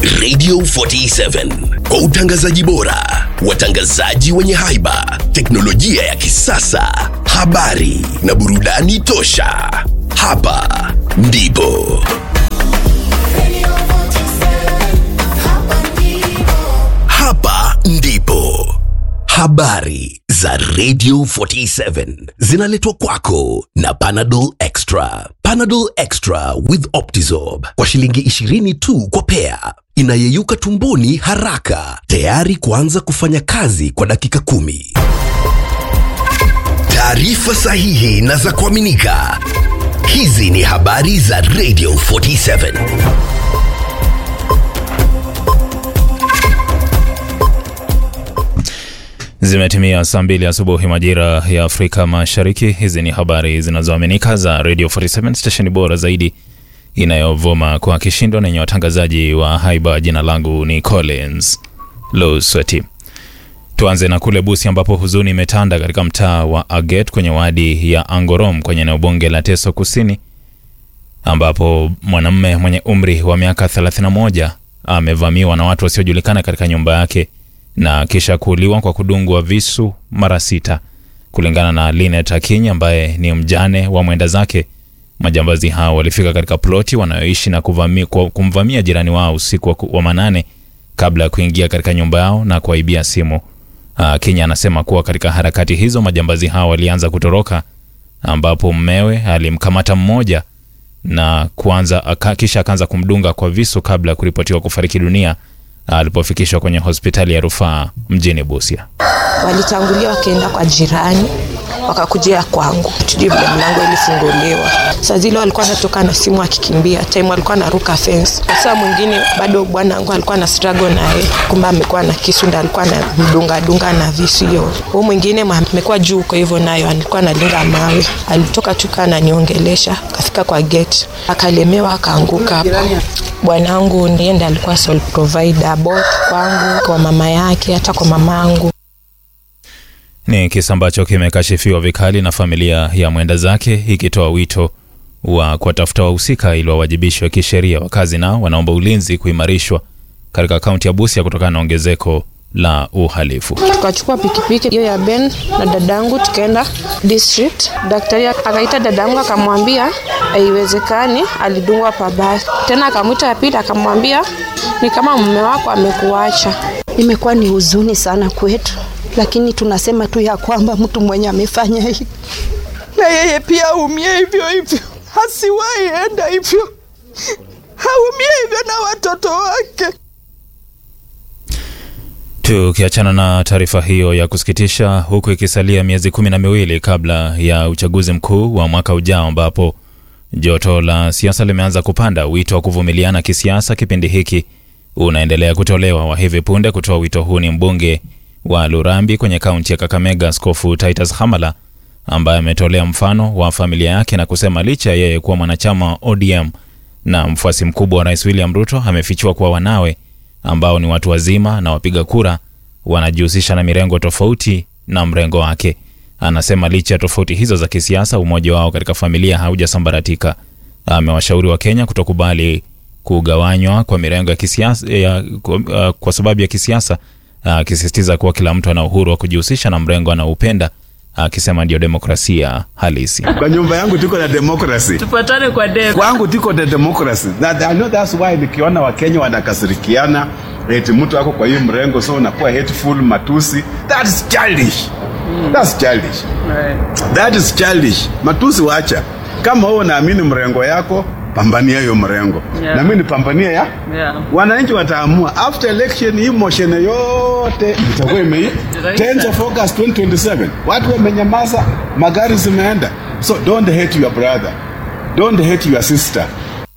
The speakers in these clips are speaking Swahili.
Radio 47 kwa utangazaji bora, watangazaji wenye haiba, teknolojia ya kisasa, habari na burudani tosha. Hapa ndipo hapa ndipo habari za Radio 47 zinaletwa kwako na Panadol Extra. Panadol Extra with Optizorb kwa shilingi 20 tu kwa pea, inayeyuka tumboni haraka, tayari kuanza kufanya kazi kwa dakika kumi. Taarifa sahihi na za kuaminika. Hizi ni habari za Radio 47. Zimetimia saa mbili asubuhi majira ya Afrika Mashariki. Hizi ni habari zinazoaminika za Radio 47 stesheni bora zaidi inayovuma kwa kishindo na yenye watangazaji wa haiba. Jina langu ni Collins Losweti. Tuanze na kule Busi ambapo huzuni imetanda katika mtaa wa Aget kwenye wadi ya Angorom kwenye eneo bunge la Teso Kusini, ambapo mwanamume mwenye umri wa miaka 31 amevamiwa na watu wasiojulikana katika nyumba yake na kisha kuuliwa kwa kudungwa visu mara sita. Kulingana na Linet Akinyi ambaye ni mjane wa mwenda zake, majambazi hao walifika katika ploti wanayoishi na kuvami, kwa- kumvamia jirani wao usiku wa, ku- wa manane kabla ya kuingia katika nyumba yao na kuwaibia simu. Akinyi anasema kuwa katika harakati hizo majambazi hao walianza kutoroka, ambapo mmewe alimkamata mmoja na kuanza aka, kisha akaanza kumdunga kwa visu kabla ya kuripotiwa kufariki dunia alipofikishwa kwenye hospitali ya rufaa mjini Busia. walitangulia wakaenda kwa jirani wakakujia kwangu, tujui vile mlango ilifunguliwa. Saa zile walikuwa anatoka na simu akikimbia, time walikuwa anaruka fence. Saa mwingine bado bwana wangu alikuwa na struggle naye, kumbe amekuwa na kisu ndo alikuwa anamdunga dunga na visu hiyo. Huu mwingine ma- amekuwa juu kwa hivyo nayo alikuwa analinga mawe, alitoka tu kaa ananiongelesha, akafika kwa gate akalemewa, akaanguka hapo. Bwanangu ndiye ndiye alikuwa sole provider both kwangu, kwa mama yake, hata kwa mamangu. Ni kisa ambacho kimekashifiwa vikali na familia ya mwenda zake ikitoa wito wa kuwatafuta wahusika ili wawajibishwe kisheria. Wakazi nao wanaomba ulinzi kuimarishwa katika kaunti ya Busia kutokana na ongezeko la uhalifu. tukachukua pikipiki hiyo ya Ben na dadangu tukaenda district. Daktari akaita dadangu akamwambia haiwezekani, alidungwa pabaya. Tena akamwita ya pili akamwambia ni kama mume wako amekuacha. Imekuwa ni huzuni sana kwetu, lakini tunasema tu ya kwamba mtu mwenye amefanya hivi na yeye pia aumie hivyo hivyo, hasiwahi enda hivyo, haumie hivyo na watoto wake. Tukiachana na taarifa hiyo ya kusikitisha, huku ikisalia miezi kumi na miwili kabla ya uchaguzi mkuu wa mwaka ujao, ambapo joto la siasa limeanza kupanda, wito wa kuvumiliana kisiasa kipindi hiki unaendelea kutolewa. Wa hivi punde kutoa wito huu ni mbunge wa Lurambi kwenye kaunti ya Kakamega, Askofu Titus Hamala, ambaye ametolea mfano wa familia yake na kusema licha ya yeye kuwa mwanachama wa ODM na mfuasi mkubwa wa Rais William Ruto, amefichua kuwa wanawe ambao ni watu wazima na wapiga kura wanajihusisha na mirengo tofauti na mrengo wake. Anasema licha ya tofauti hizo za kisiasa, umoja wao katika familia haujasambaratika. Amewashauri wa Kenya kutokubali kugawanywa kwa mirengo ya kisiasa ya, kwa, uh, kwa sababu ya kisiasa, akisisitiza kuwa kila mtu ana uhuru wa kujihusisha na mrengo anaoupenda, akisema ndio demokrasia halisi. Kwa nyumba yangu tuko na democracy. tupatane kwa debe Kwangu tuko na democracy. That, I know that's why nikiona Wakenya wanakasirikiana eti mtu ako kwa hii mrengo so unakuwa hateful matusi. That's childish. That's childish. That is childish. Matusi wacha. Kama wewe unaamini mrengo yako, pambania hiyo mrengo. Yeah. Na mimi nipambanie ya Yeah. wananchi wataamua after election hii motion yote itakuwa imei Itaisha. 10th of August 2027 watu wamenyamaza magari zimeenda so don't hate your brother don't hate your sister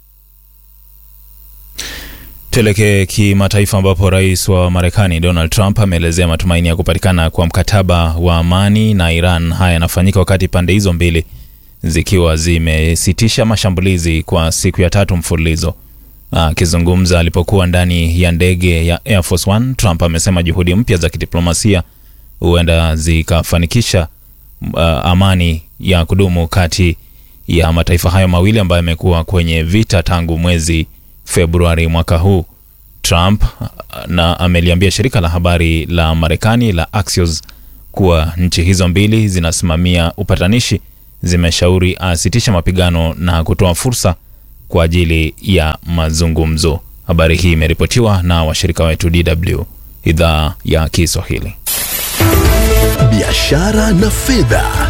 Tuelekee kimataifa ambapo rais wa Marekani Donald Trump ameelezea matumaini ya kupatikana kwa mkataba wa amani na Iran. Haya yanafanyika wakati pande hizo mbili zikiwa zimesitisha mashambulizi kwa siku ya tatu mfululizo. Akizungumza alipokuwa ndani ya ndege ya Air Force One, Trump amesema juhudi mpya za kidiplomasia huenda zikafanikisha uh, amani ya kudumu kati ya mataifa hayo mawili ambayo yamekuwa kwenye vita tangu mwezi Februari mwaka huu. Trump na ameliambia shirika la habari la Marekani la Axios kuwa nchi hizo mbili zinasimamia upatanishi, zimeshauri asitisha mapigano na kutoa fursa kwa ajili ya mazungumzo. Habari hii imeripotiwa na washirika wetu DW idhaa ya Kiswahili. biashara na fedha.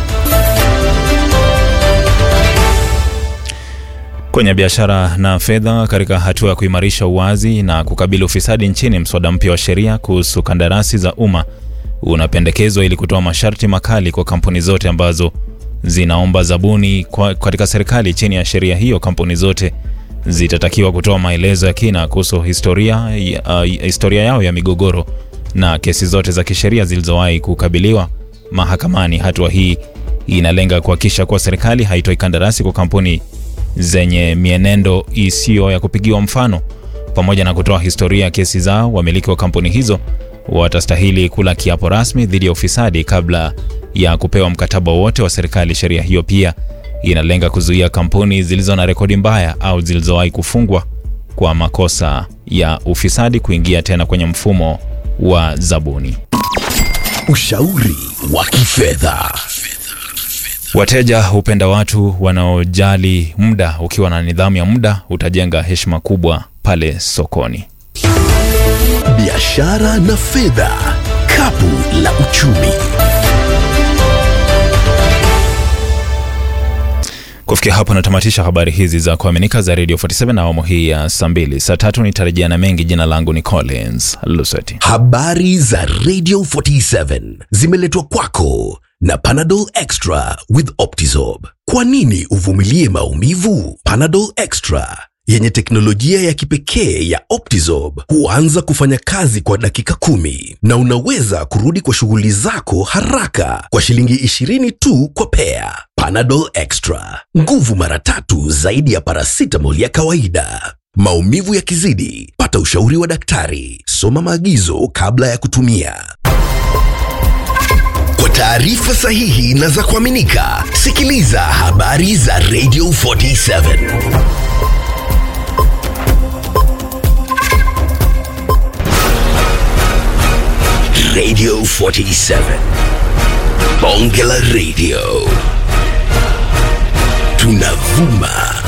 Kwenye biashara na fedha, katika hatua ya kuimarisha uwazi na kukabili ufisadi nchini, mswada mpya wa sheria kuhusu kandarasi za umma unapendekezwa ili kutoa masharti makali kwa kampuni zote ambazo zinaomba zabuni kwa, katika serikali. Chini ya sheria hiyo, kampuni zote zitatakiwa kutoa maelezo ya kina kuhusu historia, uh, historia yao ya migogoro na kesi zote za kisheria zilizowahi kukabiliwa mahakamani. Hatua hii inalenga kuhakikisha kuwa serikali haitoi kandarasi kwa kampuni zenye mienendo isiyo ya kupigiwa mfano. Pamoja na kutoa historia ya kesi zao, wamiliki wa kampuni hizo watastahili kula kiapo rasmi dhidi ya ufisadi kabla ya kupewa mkataba wowote wa serikali. Sheria hiyo pia inalenga kuzuia kampuni zilizo na rekodi mbaya au zilizowahi kufungwa kwa makosa ya ufisadi kuingia tena kwenye mfumo wa zabuni. Ushauri wa kifedha. Wateja hupenda watu wanaojali muda. Ukiwa na nidhamu ya muda, utajenga heshima kubwa pale sokoni. Biashara na fedha. Kapu la uchumi. Kufikia hapo natamatisha habari hizi za kuaminika za Radio 47 na awamu hii ya saa mbili. Saa tatu nitarejea na mengi. Jina langu ni Collins Luseti. Habari za Radio 47 zimeletwa kwako na Panadol Extra with Optizorb. Kwa nini uvumilie maumivu? Panadol Extra yenye teknolojia ya kipekee ya Optizorb huanza kufanya kazi kwa dakika kumi na unaweza kurudi kwa shughuli zako haraka kwa shilingi 20 tu kwa pea. Panadol Extra, nguvu mara tatu zaidi ya paracetamol ya kawaida. Maumivu yakizidi, pata ushauri wa daktari. Soma maagizo kabla ya kutumia. Kwa taarifa sahihi na za kuaminika, sikiliza habari za Radio 47. Radio 47. Bonge la Radio. Tunavuma